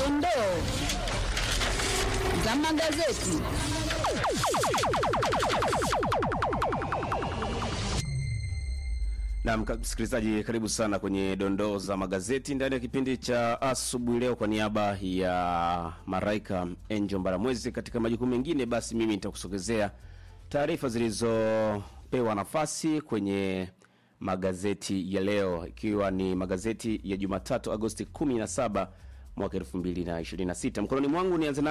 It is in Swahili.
Dondoo za magazeti. Na msikilizaji, karibu sana kwenye dondoo za magazeti ndani ya kipindi cha asubuhi leo. Kwa niaba ya Maraika Angel Mbaramwezi katika majukumu mengine, basi mimi nitakusogezea taarifa zilizopewa nafasi kwenye magazeti ya leo, ikiwa ni magazeti ya Jumatatu Agosti 17 mwaka 2026. Mkononi mwangu nianze na